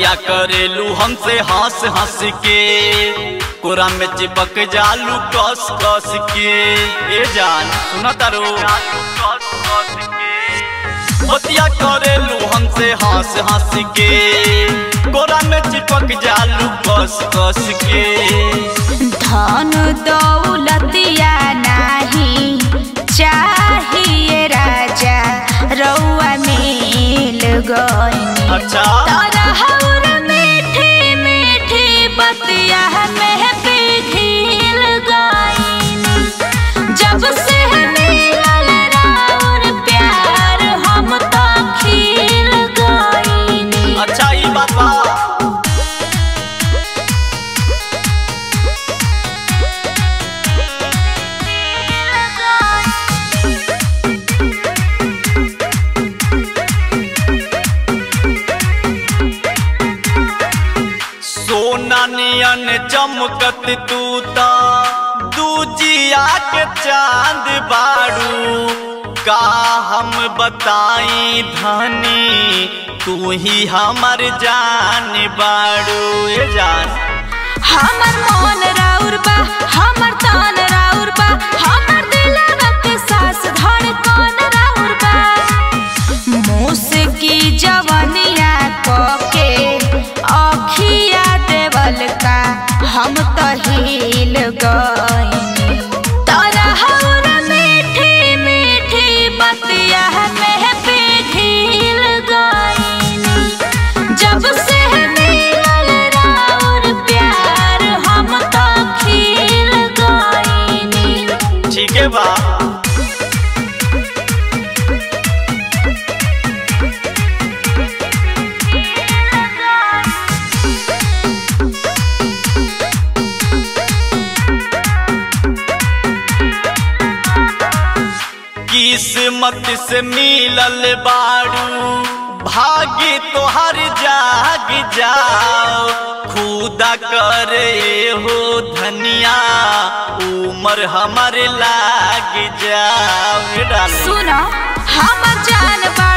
बतिया करेलू हमसे हंस हंस के कोरा में चिपक जालू कस कस के ए जान सुना तारो बतिया करेलू हमसे हंस हंस के कोरा में चिपक जालू कस कस के धन दौलतिया नाही चाहिए राजा रउआ मिल गई अच्छा तरहर मीठी मीठी बतिया में पिघिल गईनी जब से मिलल राउर प्यार हम तो खिल गईनी अच्छा ई बात बा सोना नियन चमकत तू ता दूजिया के चांद बाड़ू का हम बताई धनी तू ही हमर जान बाड़ू ए जान हमर मन राउर बा हमर तान राउर बा हमर दिलवा के सास धड़कन राउर बा मुस्की जवनिया के अखिया देवल का हम तो हिल गईनी तरहर मीठी मीठी बतिया में पिघिल गईनी जब से मिलल राउर प्यार हम तो खिल गईनी ठीक है बा किस्मत से मिलल बाड़ू भाग्य तोहर जाग जाओ खुदा करे हो धनिया उमर हमर लाग जाओ डाले सुनो हम जान बा